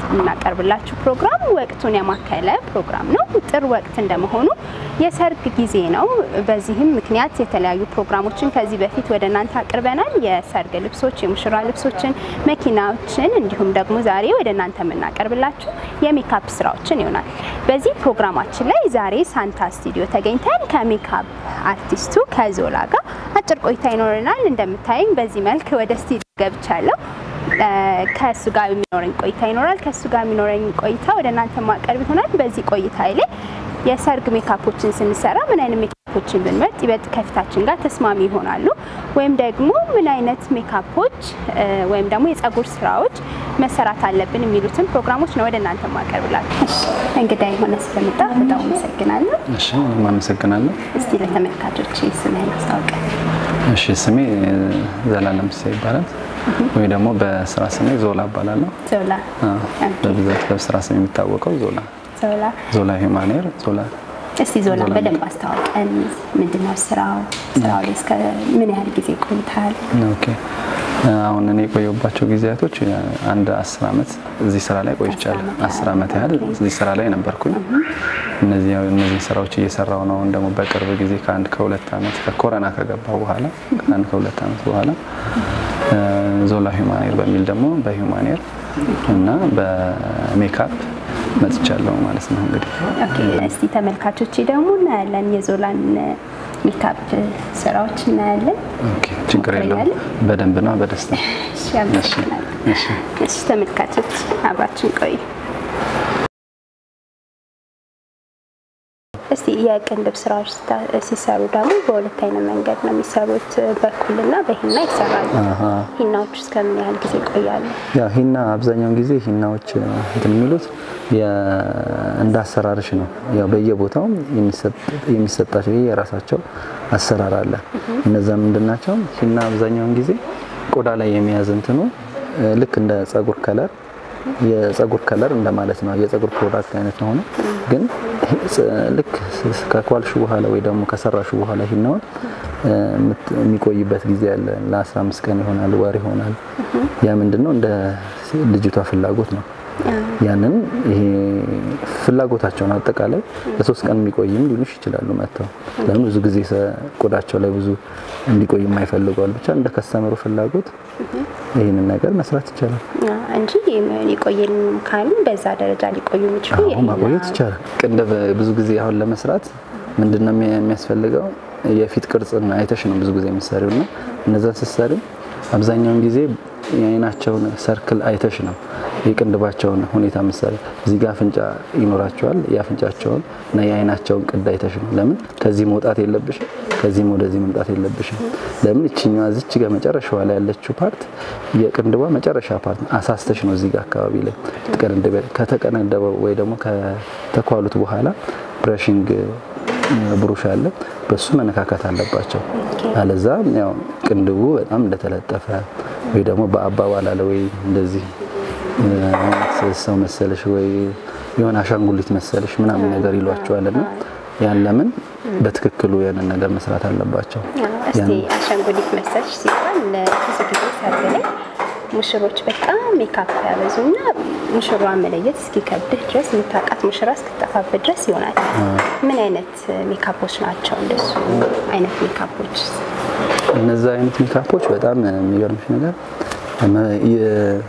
የምናቀርብላችሁ ፕሮግራም ወቅቱን ያማከለ ፕሮግራም ነው። ጥር ወቅት እንደመሆኑ የሰርግ ጊዜ ነው። በዚህም ምክንያት የተለያዩ ፕሮግራሞችን ከዚህ በፊት ወደ እናንተ አቅርበናል። የሰርግ ልብሶች፣ የሙሽራ ልብሶችን፣ መኪናዎችን እንዲሁም ደግሞ ዛሬ ወደ እናንተ የምናቀርብላችሁ የሜካፕ ስራዎችን ይሆናል። በዚህ ፕሮግራማችን ላይ ዛሬ ሳንታ ስቱዲዮ ተገኝተን ከሜካፕ አርቲስቱ ከዞላ ጋር አጭር ቆይታ ይኖረናል። እንደምታየኝ በዚህ መልክ ወደ ስቱዲዮ ገብቻለሁ። ከእሱ ጋር የሚኖረኝ ቆይታ ይኖራል። ከእሱ ጋር የሚኖረኝ ቆይታ ወደ እናንተ ማቀርብ ይሆናል። በዚህ ቆይታ ላይ የሰርግ ሜካፖችን ስንሰራ ምን አይነት ሜካፖችን ብንመርጥ ይበልጥ ከፊታችን ጋር ተስማሚ ይሆናሉ፣ ወይም ደግሞ ምን አይነት ሜካፖች ወይም ደግሞ የጸጉር ስራዎች መሰራት አለብን የሚሉትን ፕሮግራሞች ነው ወደ እናንተ ማቀርብላችሁ። እንግዳ የሆነ ስለመጣ በጣም አመሰግናለሁ። እሺ እኔም አመሰግናለሁ። እስቲ ለተመልካቾች ስምህን አስታውቀን። እሺ ስሜ ዘላለም ሲሳይ ይባላል ወይ ደግሞ በስራ ስሜ ዞላ እባላለሁ። ዞላ አዎ፣ በብዛት በስራ ስሜ የሚታወቀው ዞላ ዞላ ዞላ ሂማኔር ዞላ እስቲ ዞላን በደንብ አስተዋውቀን። ምንድነው ስራው? ስራው ላይ እስከ ምን ያህል ጊዜ ቆይተሃል? ኦኬ። አሁን እኔ የቆየሁባቸው ጊዜያቶች አንድ አስር ዓመት እዚህ ስራ ላይ ቆይቻለሁ። አስር ዓመት ያህል እዚህ ስራ ላይ ነበርኩኝ። እነዚህ እነዚህ ስራዎች እየሰራው ነው። አሁን ደግሞ በቅርብ ጊዜ ከአንድ ከሁለት ዓመት ከኮረና ከገባው በኋላ ከአንድ ከሁለት ዓመት በኋላ ዞላ ሂማኔር በሚል ደግሞ በሂማኔር እና በሜካፕ መጥቻለሁ ማለት ነው። እንግዲህ ኦኬ፣ እስቲ ተመልካቾቼ ደግሞ እናያለን የዞላን ሜካፕ ስራዎች እናያለን። ኦኬ፣ ችግር የለውም። በደንብ ነው፣ በደስታ እሺ፣ አመሰግናለሁ። እሺ። እሺ፣ ተመልካቾች አብራችን ቆዩ። እስቲ የቅንድብ ስራዎች ስታ- ሲሰሩ ደግሞ በሁለት አይነት መንገድ ነው የሚሰሩት፣ በኩልና በሂና ይሰራሉ። አሃ። ሂናዎች እስከ ምን ያህል ጊዜ ይቆያሉ? ያው ሂና አብዛኛውን ጊዜ ሂናዎች እንትን የሚሉት የ- እንደ አሰራርሽ ነው። ያው በየቦታው የሚሰጥ- የሚሰጣቸው ይሄ የራሳቸው አሰራር አለ። እነዛ ምንድን ናቸው? ሂና አብዛኛውን ጊዜ ቆዳ ላይ የሚያዝ እንትኑ እ፣ ልክ እንደ ጸጉር ከለር የጸጉር ከለር እንደማለት ነው። የጸጉር ፕሮዳክት አይነት ነው ሆኖ ግን ጸ- ልክ ስ- ከኳልሹ በኋላ ወይ ደግሞ ከሰራሹ በኋላ ሂናውን እ፣ የምት- የሚቆይበት ጊዜ አለ። ለ15 ቀን ይሆናል፣ ወር ይሆናል። ያ ምንድነው እንደ ልጅቷ ፍላጎት ነው። ያንን ይሄ ፍላጎታቸውን አጠቃላይ ለሶስት ቀን የሚቆይም ሊሉሽ ይችላሉ መጥተው። ለምን ብዙ ጊዜ ሰ- ቆዳቸው ላይ ብዙ እንዲቆይ የማይፈልገዋል። ብቻ እንደ ከስተመሩ ፍላጎት ይህንን ነገር መስራት ይቻላል። አ፣ እንጂ ሊቆየን ካሉ በዛ ደረጃ ሊቆዩ የሚችሉ አሁን የሂና- ማቆየት ይቻላል። ቅንድብ ብዙ ጊዜ አሁን ለመስራት ምንድን ነው የሚያ- የሚያስፈልገው የፊት ቅርጽን አይተሽ ነው ብዙ ጊዜ የምትሰሪው እና እነዛን ስትሰሪ አብዛኛውን ጊዜ የአይናቸውን ሰርክል አይተሽ ነው የቅንድባቸውን ሁኔታ ምሳሌ እዚህ ጋር አፍንጫ ይኖራቸዋል። የአፍንጫቸውን እና የአይናቸውን ቅድ አይተሽ ነው። ለምን ከዚህ መውጣት የለብሽም፣ ከዚህም ወደዚህ መምጣት የለብሽም። ለምን እችኛዋ እዚች ጋር መጨረሻዋ ላይ ያለችው ፓርት የቅንድቧ መጨረሻ ፓርት ነው። አሳስተሽ ነው እዚህ ጋር አካባቢ ላይ ትቀነደበ ከተቀነደበው ወይ ደግሞ ከተኳሉት በኋላ ብረሽንግ ብሩሽ አለ በሱ መነካከት አለባቸው። አለዛ ያው ቅንድቡ በጣም እንደተለጠፈ ወይ ደግሞ በአባባል አለ ወይ እንደዚህ አይነት ሰው መሰለሽ ወይ የሆነ አሻንጉሊት መሰለሽ ምናምን ነገር ይሏቸዋልና ያን ለምን በትክክሉ ያንን ነገር መስራት አለባቸው። እስቲ አሻንጉሊት መሰልሽ ሲባል ብዙ ጊዜ ሰርግ ላይ ሙሽሮች በጣም ሜካፕ ያበዙና ሙሽሯን መለየት እስኪከብድህ ድረስ የምታውቃት ሙሽራ እስክትጠፋበት ድረስ ይሆናል። ምን አይነት ሜካፖች ናቸው? እንደሱ አይነት ሜካፖች እነዛ አይነት ሜካፖች በጣም የሚገርምሽ ነገር መ- የ-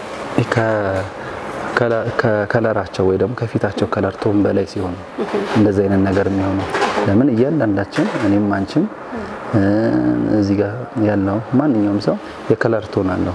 ከ- ከለ- ከከለራቸው ወይ ደግሞ ከፊታቸው ከለር ቶን በላይ ሲሆኑ እንደዚህ አይነት ነገር የሚሆነው ለምን እያንዳንዳችን እኔም አንቺም እ፣ እዚህ ጋር ያለው ማንኛውም ሰው የከለር ቶን አለው።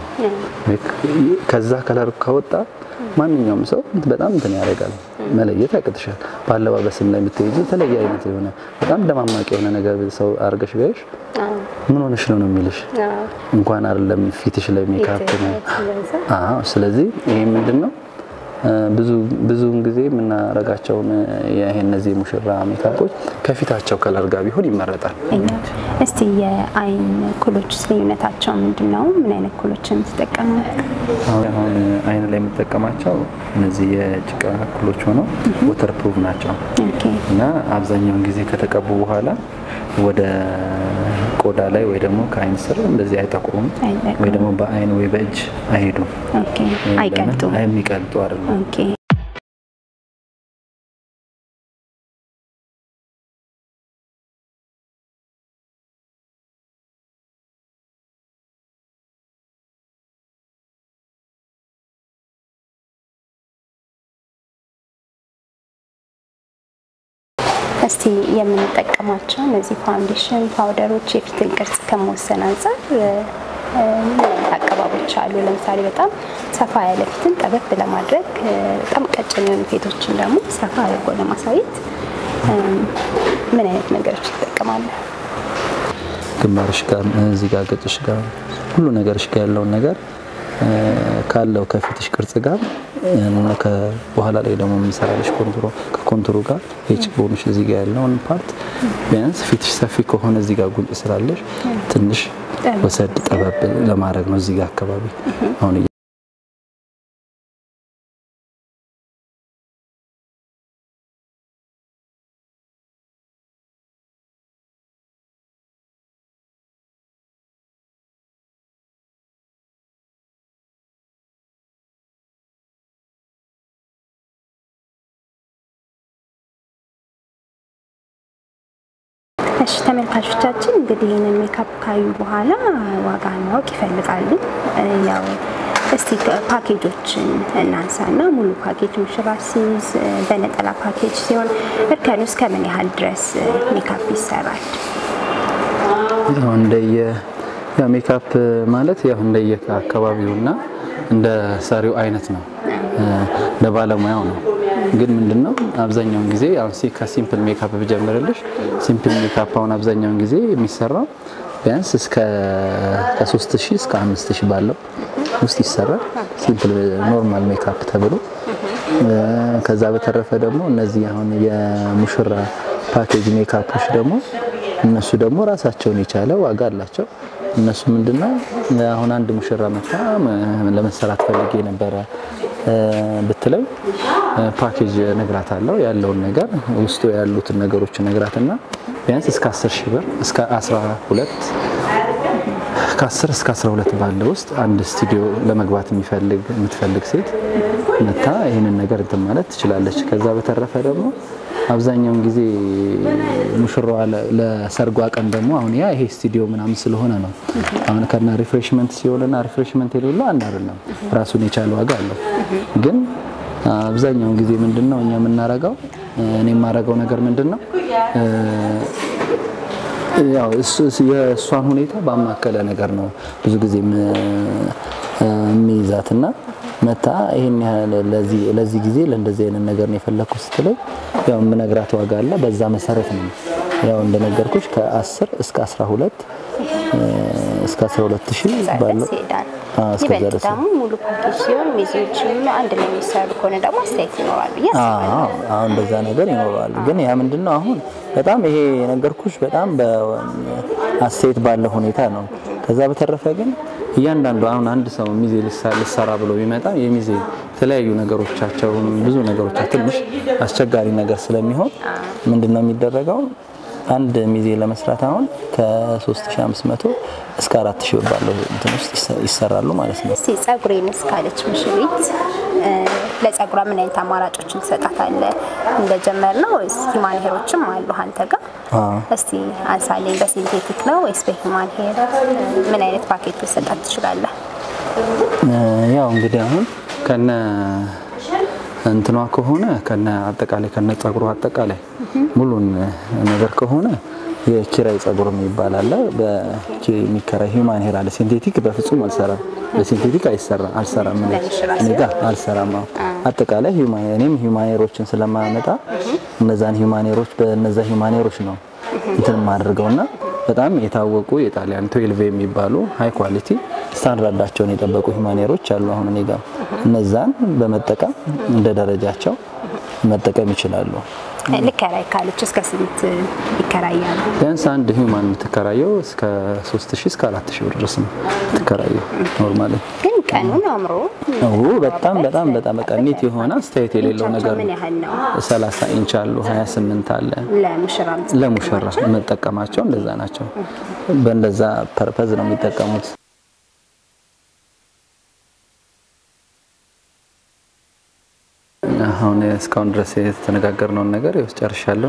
ከዛ ከለር ከወጣ ማንኛውም ሰው በጣም እንትን ያደርጋል፣ መለየት ያቅትሻል። በአለባበስም ላይ የምትሄጂ የተለየ አይነት የሆነ በጣም ደማማቂ የሆነ ነገር ሰው አድርገሽ ቢያይሽ ምን ሆነሽ ነው ነው የሚልሽ። እንኳን አይደለም ፊትሽ ላይ ሜካፕ ነው። አዎ። ስለዚህ ይሄ ምንድን ነው ብዙ ብዙውን ጊዜ የምናረጋቸውን ይሄ እነዚህ የሙሽራ ሜካፖች ከፊታቸው ከለር ጋር ቢሆን ይመረጣል። እስቲ የአይን ኩሎች ልዩነታቸው ምንድን ነው? ምን አይነት ኩሎችን የምትጠቀሙ? አሁን አሁን አይን ላይ የምጠቀማቸው እነዚህ የጭቃ ኩሎች ሆነው ወተር ፕሩፍ ናቸው ኦኬ። እና አብዛኛውን ጊዜ ከተቀቡ በኋላ ወደ ከቆዳ ላይ ወይ ደግሞ ከአይን ስር እንደዚህ አይጠቁሩም፣ አይጠቁሩም። ወይ ደግሞ በአይን ወይ በእጅ አይሄዱም። ኦኬ አይቀልጡም። የሚቀልጡ አይደለም። ኦኬ እስቲ የምንጠቀማቸው እነዚህ ፋውንዴሽን ፓውደሮች የፊትን ቅርጽ ከመወሰን አንጻር እ፣ ምን አይነት አቀባቦች አሉ? ለምሳሌ በጣም ሰፋ ያለ ፊትን ጠበብ ለማድረግ እ፣ በጣም ቀጭን የሆኑ ፊቶችን ደግሞ ሰፋ አድርጎ ለማሳየት እ፣ ምን አይነት ነገሮች ይጠቀማሉ? ግንባርሽ ጋር እዚህ ጋር ገጭሽ ጋር ሁሉ ነገርሽ ጋር ያለውን ነገር እ፣ ካለው ከፊትሽ ቅርጽ ጋር እ፣ በኋላ ላይ ደግሞ የምንሰራልሽ ኮንቱሮ ከኮንቱሩ ጋር የጭቦንሽ እዚህ ጋር ያለውን ፓርት ቢያንስ ፊትሽ ሰፊ ከሆነ እዚህ ጋር ጉንጭ ስላለሽ ትንሽ ወሰድ ጠበብ ለማድረግ ነው እዚህ ጋር አካባቢ አሁን እያ- እሺ ተመልካቾቻችን እንግዲህ ይህንን ሜካፕ ካዩ በኋላ ዋጋ ማወቅ ይፈልጋሉ። እ፣ ያው እስቲ ፓኬጆችን እናንሳና ሙሉ ፓኬጅ ሙሽራ ሲይዝ እ፣ በነጠላ ፓኬጅ ሲሆን እርከን ውስጥ ከምን ያህል ድረስ እ፣ ሜካፕ ይሰራል? ያው እንደየ ያው ሜካፕ ማለት ያው እንደየ አካባቢውና እንደ ሰሪው አይነት ነው እ፣ እንደ ባለሙያው ነው። ግን ምንድነው አብዛኛውን ጊዜ አሁን ሲ ከሲምፕል ሜካፕ ብጀምርልሽ ሲምፕል ሜካፕ አሁን አብዛኛውን ጊዜ የሚሰራው ቢያንስ እስከ ከ3000 እስከ 5000 ባለው ውስጥ ይሰራል። ሲምፕል ኖርማል ሜካፕ ተብሎ እ፣ ከዛ በተረፈ ደግሞ እነዚህ አሁን የሙሽራ ፓኬጅ ሜካፖች ደግሞ እነሱ ደግሞ ራሳቸውን የቻለ ዋጋ አላቸው። እነሱ ምንድነው አሁን አንድ ሙሽራ መታ ለመሰራት ፈልጌ ነበረ እ፣ ብትለኝ እ፣ ፓኬጅ እነግራታለሁ ያለውን ነገር ውስጡ ያሉትን ነገሮች እነግራትና ቢያንስ እስከ 10 ሺህ ብር እስከ 12 ከ10 እስከ 12 ባለው ውስጥ አንድ ስቱዲዮ ለመግባት የሚፈልግ የምትፈልግ ሴት መታ ይህንን ነገር እንትን ማለት ትችላለች። ከዛ በተረፈ ደግሞ አብዛኛውን ጊዜ ሙሽራዋ ለ- ለሰርጓ ቀን ደግሞ አሁን ያ ይሄ ስቱዲዮ ምናምን ስለሆነ ነው። አሁን ከና ሪፍሬሽመንት ሲሆንና ሪፍሬሽመንት የሌለው አንድ አይደለም። ራሱን የቻለ ዋጋ አለው። ግን አብዛኛውን ጊዜ ምንድን ነው እኛ የምናረገው እኔ የማረገው ነገር ምንድን ነው ያው እሱ- የእሷን ሁኔታ ባማከለ ነገር ነው ብዙ ጊዜ የሚይዛትና መታ ይሄን ያህል ለዚህ ለዚህ ጊዜ ለእንደዚህ አይነት ነገር ነው የፈለኩት ስትለኝ ያው የምነግራት ዋጋ አለ። በዛ መሰረት ነው ያው እንደነገርኩሽ ከ10 እስከ 12 እስከ 12 ሺህ ባለው ይሄዳል። አዎ፣ እስከዛ ይበልጥ ድረስ ደግሞ ሙሉ ፓኬጅ ሲሆን ሚዜዎች አንድ ላይ የሚሰሩ ከሆነ ደግሞ አስተያየት ይኖራል ብዬ አስባለሁ። አዎ አሁን እንደዛ ነገር ይኖረዋል። ግን ያ ምንድነው አሁን በጣም ይሄ የነገርኩሽ በጣም በአስተያየት ባለ ሁኔታ ነው። ከዛ በተረፈ ግን እያንዳንዱ አሁን አንድ ሰው ሚዜ ልሳ- ልሰራ ብሎ ቢመጣ የሚዜ የተለያዩ ነገሮቻቸውን ብዙ ነገሮቻቸው ትንሽ አስቸጋሪ ነገር ስለሚሆን ምንድነው የሚደረገው አንድ ሚዜ ለመስራት አሁን ከ3500 እስከ 4000 ብር ባለው እንትን ውስጥ ይሰ- ይሰራሉ ማለት ነው። እስቲ ጸጉሬን እስካለች ሙሽሪት እ፣ ለጸጉሯ ምን አይነት አማራጮችን ትሰጣታለህ? እንደጀመር ነው ወይስ ሂማን ሄሮችም አሉ አንተ ጋር? አዎ። እስቲ አንሳለኝ። በሲንቴቲክ ነው ወይስ በሂማን ሄር? ምን አይነት ፓኬጅ ልሰጣት ትችላለህ? ያው እንግዲህ አሁን ከነ እንትኗ ከሆነ ከነ አጠቃላይ ከነ ጸጉሩ አጠቃላይ ሙሉን ነገር ከሆነ የኪራይ ጸጉር የሚባል አለ። በኪ- የሚከራይ ሂውማን ሄር አለ። ሲንቴቲክ በፍጹም አልሰራም። በሲንቴቲክ አይሰራ አልሰራም። እኔ ለንሽራ እኔ ጋር አልሰራም። አዎ። አጠቃላይ ሂውማን እኔም ሂውማን ሄሮችን ስለማመጣ እነዛን ሂውማን ሄሮች በእነዛ ሂውማን ሄሮች ነው እንትን የማደርገውና በጣም የታወቁ የጣሊያን ቶልቬ የሚባሉ ሃይ ኳሊቲ ስታንዳርዳቸውን የጠበቁ ሂማኔሮች አሉ። አሁን እኔ ጋር እነዛን በመጠቀም እንደ ደረጃቸው መጠቀም ይችላሉ። ልከራይ ካለች እስከ ስንት ይከራያሉ? ቢያንስ አንድ ሂውማን የምትከራየው እስከ 3000 እስከ 4000 ብር ድረስ ነው የምትከራየው ኖርማሊ። ግን ቀኑን አምሮ ኦ በጣም በጣም በጣም በቃ ኒት የሆነ አስተያየት የሌለው ኢንቻቸው ነገር ምን ነው። ያህል ነው? 30 ኢንች አሉ፣ 28 አለ። ለሙሽራ ለሙሽራ የምጠቀማቸው እንደዛ ናቸው። በእንደዛ ፐርፐዝ ነው የሚጠቀሙት። አሁን እስካሁን ድረስ የተነጋገርነውን ነገር ይኸው ጨርሻለሁ።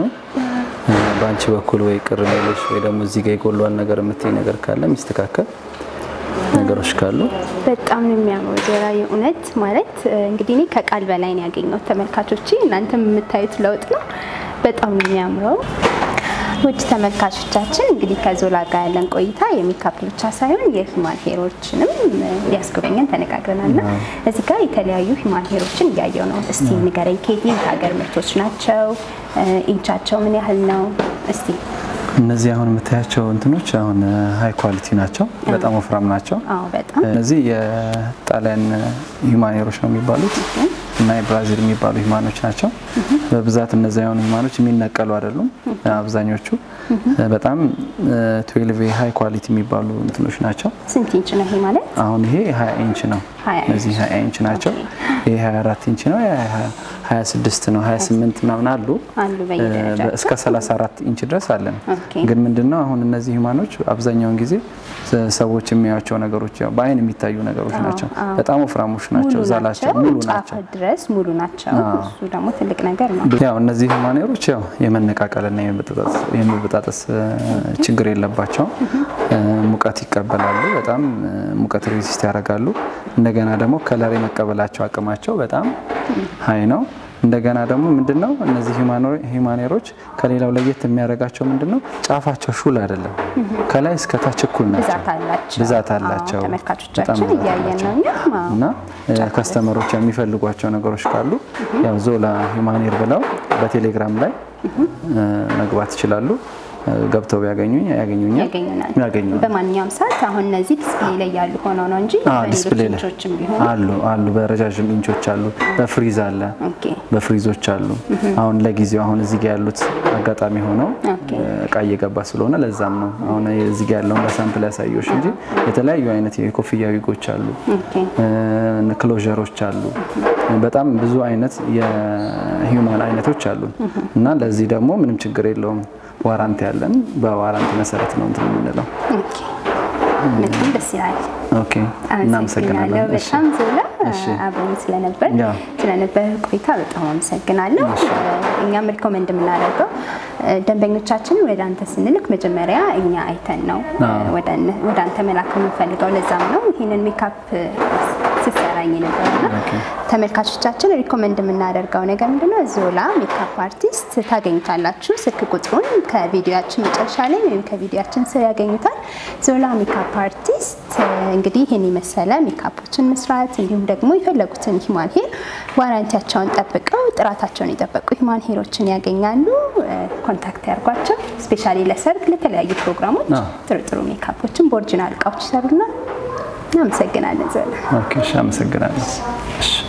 በአንቺ በኩል ወይ ቅር የሚልሽ ወይ ደግሞ እዚህ ጋር የጎሏን ነገር የምትይ ነገር ካለ የሚስተካከል ነገሮች ካሉ በጣም ነው የሚያምረው ዞላ። የእውነት ማለት እንግዲህ እኔ ከቃል በላይ ነው ያገኘሁት ተመልካቾቼ፣ እናንተም የምታዩት ለውጥ ነው። በጣም ነው የሚያምረው። ውድ ተመልካቾቻችን እንግዲህ ከዞላ ጋር ያለን ቆይታ የሜካፕ ብቻ ሳይሆን የሂማን ሄሮችንም ሊያስጎበኘን ተነጋግረናል እና እዚህ ጋር የተለያዩ ሂማን ሄሮችን እያየው ነው። እስቲ ንገረኝ ኬቲ ሀገር ምርቶች ናቸው? ኢንቻቸው ምን ያህል ነው? እስቲ እነዚህ አሁን የምታያቸው እንትኖች አሁን ሀይ ኳሊቲ ናቸው። በጣም ወፍራም ናቸው። አዎ በጣም እነዚህ የጣሊያን ሂማኔሮች ነው የሚባሉት እና የብራዚል የሚባሉ ሂማኖች ናቸው። በብዛት እነዚህ የሆኑ ሂማኖች የሚነቀሉ አይደሉም። አብዛኞቹ በጣም ትዌልቭ ሀይ ኳሊቲ የሚባሉ እንትኖች ናቸው። ስንት ኢንች ነው ይሄ ማለት? አሁን ይሄ 20 ኢንች ነው። 20 እነዚህ 20 ኢንች ናቸው። ይሄ 24 ኢንች ነው። ይሄ 26 ነው። 28 ምናምን አሉ። አሉ በየደረጃቸው። እስከ 34 ኢንች ድረስ አለን። ኦኬ። ግን ምንድነው አሁን እነዚህ ሂማኖች አብዛኛውን ጊዜ ሰዎች የሚያዩቸው ነገሮች ያው በአይን የሚታዩ ነገሮች ናቸው። በጣም ወፍራሞች ናቸው። ሙሉ ዛላቸው ናቸው፣ ሙሉ ጫፍ ናቸው። ድረስ ሙሉ ናቸው። እሱ ደግሞ ትልቅ ነገር ነው። ያው እነዚህ ሂማኔሮች ያው የመነቃቀልና የመበጣጠስ የመበጣጠስ እ፣ ችግር የለባቸውም። እ፣ ሙቀት ይቀበላሉ። በጣም እ፣ ሙቀት ሬዚስት ያደርጋሉ። እንደገና ደግሞ ከለር የመቀበላቸው አቅማቸው በጣም ሀይ ነው። እንደገና ደግሞ ምንድነው እነዚህ ሂማኖ- ሂማኔሮች ከሌላው ለየት የሚያደርጋቸው ምንድነው ጫፋቸው ሹል አይደለም። ከላይ እስከ ታች እኩል ናቸው። ብዛት አላቸው። ብዛት አላቸው። አዎ፣ በጣም ተመልካቾቻችን ብዛት እያየን አላቸው። ነው እኛም። አዎ። እና እ፣ ከስተመሮች የሚፈልጓቸው ነገሮች ካሉ ያው ዞላ ሂማኔር ብለው በቴሌግራም ላይ እ፣ መግባት ይችላሉ። እ፣ ገብተው ቢያገኙኝ ያገኙኛል ያገኙናል ያገኙናል። በማንኛውም ሰዓት። አሁን እነዚህ ዲስፕሌይ ላይ ያሉ ሆነው ነው እንጂ አዎ፣ በሌሎች ዲስፕሌይ ላይ ኢንቾችም ቢሆኑ አሉ አሉ። በረጃጅም ኢንቾች አሉ። በፍሪዝ አለ ኦኬ በፍሪዞች አሉ። አሁን ለጊዜው አሁን እዚህ ጋር ያሉት አጋጣሚ ሆነው ኦኬ። እቃ እየገባ ስለሆነ ለዛም ነው አሁን እዚህ ጋር ያለውን በሳምፕል ያሳየዎች እንጂ የተለያዩ አይነት የኮፍያ ዊጎች አሉ፣ ኦኬ ክሎዥሮች አሉ። በጣም ብዙ አይነት የሂውማን አይነቶች አሉ እና ለዚህ ደግሞ ምንም ችግር የለውም። ዋራንቲ ያለን በዋራንቲ መሰረት ነው እንትን የምንለው። ኦኬ በጣም ደስ ይላል። ኦኬ አመሰግናለሁ እናመሰግናለን። እሺ። በጣም ዞላ እሺ። አብረን ስለነበር ያ። ስለነበር ቆይታ በጣም አመሰግናለሁ። እኛም ሪኮመንድ የምናደርገው ደንበኞቻችን ወደ አንተ ስንልክ መጀመሪያ እኛ አይተን ነው አዎ። ወደ እነ- ወደ አንተ መላክ የምንፈልገው። ለዛም ነው ይህንን ሜካፕ ስትሰራኝ ነበርና ኦኬ። ተመልካቾቻችን ሪኮመንድ የምናደርገው ነገር ምንድነው? ዞላ ሜካፕ አርቲስት ታገኙታላችሁ። ስልክ ቁጥሩን ከቪዲዮያችን መጨረሻ ላይ ወይም ከቪዲዮያችን ስር ያገኙታል። ዞላ ሜካፕ አርቲስት እንግዲህ ይህን የመሰለ ሜካፖችን መስራት እንዲሁም ደግሞ የፈለጉትን ሂማን ሄር ዋራንቲያቸውን ጠብቀው ጥራታቸውን የጠበቁ ሂማን ሄሮችን ያገኛሉ። ኮንታክት ያርጓቸው። ስፔሻሊ ለሰርግ፣ ለተለያዩ ፕሮግራሞች አዎ። ጥሩ ጥሩ ሜካፖችን በኦሪጂናል እቃዎች ይሰሩና እናመሰግናለን ዞላ። ኦኬ፣ እሺ፣ አመሰግናለሁ። እሺ